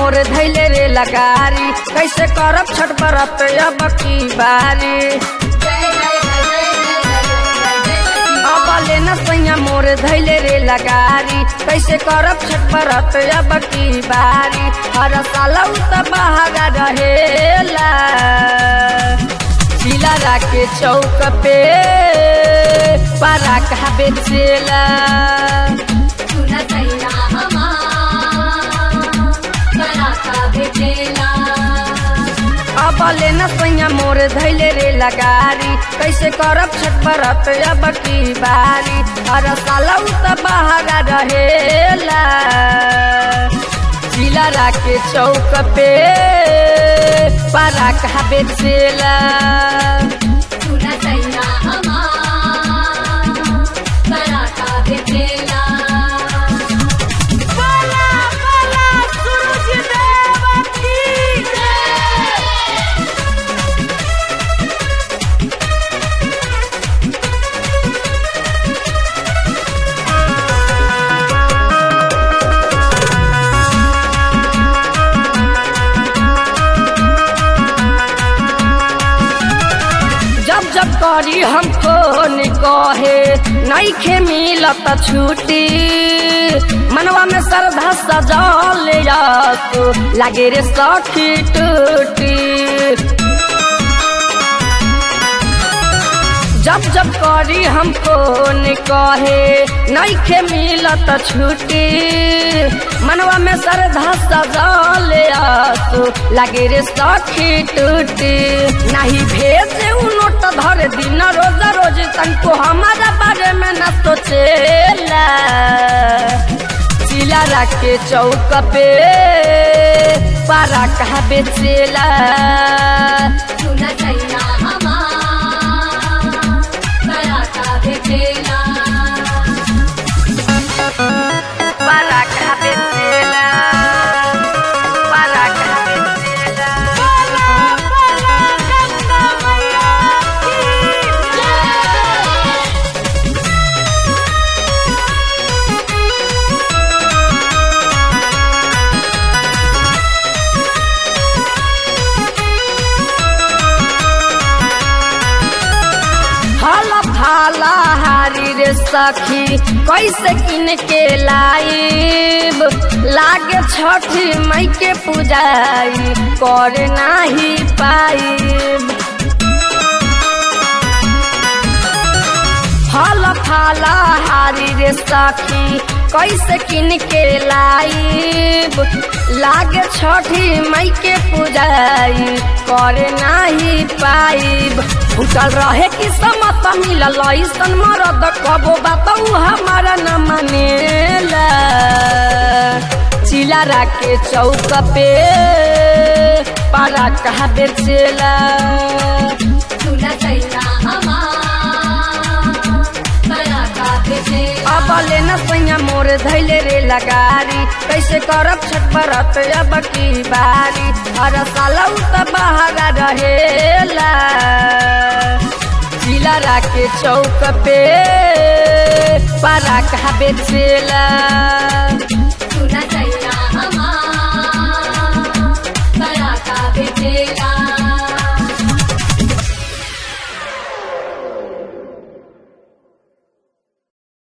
मोर धैले रे लगारी कैसे करब छठ बरत अब की बारी अब लेना सैया मोर धैले रे लगारी कैसे करब छठ बरत अब की बारी हर साल उ त बहागा रहेला जिला राके चौक पे पारा कहा बेचेला सुना सैया हमार बराका भेटेला अब लेना सैया मोर धैले रे लगारी कैसे करब छठ बरत अब की बारी हर साल उ त बहागा रहेला जिला राके चौक पे पारा कहा बेचेला सुना सैया हमार बराका भेटेला जब जब करी हमको कहे नहीं खे मिलत छुट्टी मनवा में श्रद्धा सजल तू लागे रे सखी टूटी जब जब करी हमको कहे नहीं खे मिलत छुट्टी मनवा में श्रद्धा सजल तू लागे रे सखी टूटी नहीं भेजे उ नोट धर दिन रोज रोज तनको हमारा बारे में न सोचेला चिला राके चौक पे पारा कहा बेचेला सुना सैया हमार बराका भेटेला पारा कहा बेचेला पारा कहा बेचेला फल फाला हारी रे सखी कैसे किन के लाइब लागे छठी मई के पूजाई कर नाही पाइब फल फाला हारी रे सखी कैसे किन के लाइब लागे छठी मई के पूजाई कर नाही पाइब फुटल रहे कि समत मिलल ऐसन मरद कबो बताऊ हमारा न मानेला चिला राके चौक पे पारा कहा बेचेला सुना सैया हमार बराका भेटेला अब लेना सैया मोर धैले रे लगारी कैसे करब छठ बरत अब की बारी हर साल उ त बहागा रहेला जिला राके चौक पे पारा कहा बेचेला